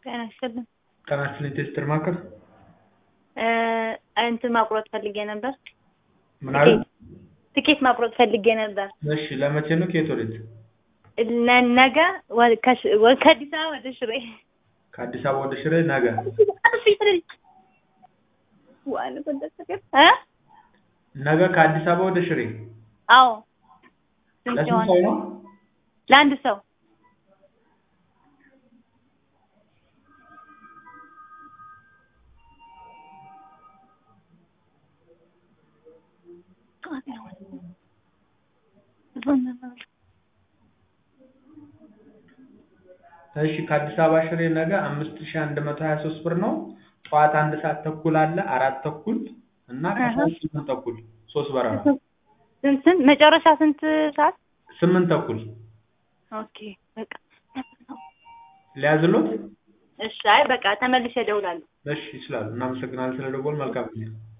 ጤና ይስጥልኝ። ጤና ይስጥልኝ ቴስትር ማዕከል እ እንትን ማቁረጥ ፈልጌ ነበር። ምን አሉ? ትኬት ማቁረጥ ፈልጌ ነበር። እሺ ለመቼ ነው? ከየት ወዴት? ነ- ነገ ወ- ከሽ- ወ- ከአዲስ አበባ ወደ ሽሬ ከአዲስ አበባ ወደ ሽሬ ነገ። ዋን እ ነገ ከአዲስ አበባ ወደ ሽሬ አዎ ስንት ለስንት ይሆን? ሰው ነው? ለአንድ ሰው እሺ ከአዲስ አበባ ሽሬ ነገ አምስት ሺህ አንድ መቶ ሀያ ሶስት ብር ነው። ጠዋት አንድ ሰዓት ተኩል አለ፣ አራት ተኩል እና ከሰዓት ስምንት ተኩል ሶስት በረራ ስንት ስንት መጨረሻ ስንት ሰዓት? ስምንት ተኩል ኦኬ በቃ ሊያዝሎት? እሺ። አይ በቃ ተመልሼ እደውላለሁ። እሺ ይችላሉ። እናመሰግናለን ስለደወል መልካም ጊዜ